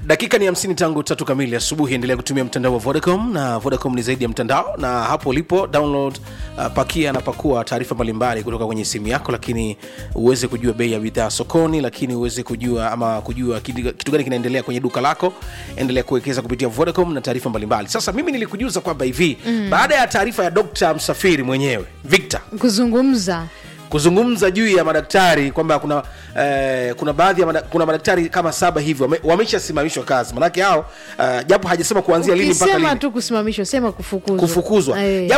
dakika ni hamsini tangu tatu kamili asubuhi endelea kutumia mtandao wa vodacom na vodacom ni zaidi ya mtandao na hapo ulipo download uh, pakia na pakua taarifa mbalimbali kutoka kwenye simu yako lakini uweze kujua bei ya bidhaa sokoni lakini uweze kujua ama kujua kitu kitu gani kinaendelea kwenye duka lako endelea kuwekeza kupitia vodacom na taarifa mbalimbali sasa mimi nilikujuza kwamba hivi mm. baada ya taarifa ya dr msafiri mwenyewe victor kuzungumza kuzungumza juu ya madaktari kwamba kuna eh, kuna baadhi ya mada, kuna madaktari kama saba hivi wame, wameshasimamishwa kazi manake hao uh, japo hajasema kuanzia lini mpaka ukisema lini tu kusimamishwa sema kufukuzwa kufukuzwa Eh.